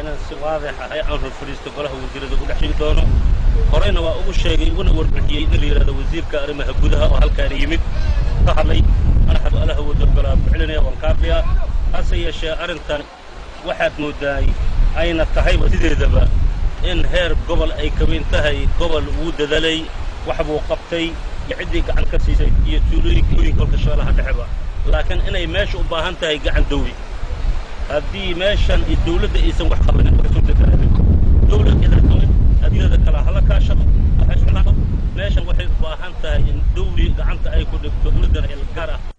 inaan si waadix ahay aan horfadhiisto golaha wasiirada ugu dhex shigi doono horeyna waa ugu sheegay uguna warbixiyey in la yidhahdo wasiirka arrimaha gudaha oo halkaana yimid ka hadlay madaxdu alaha wadogolaa buxlinaya waan kaafiya hase yeeshee arrintan waxaad moodaay ayna tahayba sideedaba in heer gobol ay ka weyn tahay gobol wuu dadalay wax buu qabtay iyo ciddii gacan ka siisay iyo tuulooyinka ooyinka kolka shabeellaha dhexeba laakiin inay meesha u baahan tahay gacan dawli haddii meeshan dawladda aysan wax qabanin dawlad idaatoon adilada kala hala kaashaqo meeshan waxay u baahan tahay in dawli gacanta ay ku dhigto dawladdana gaar ah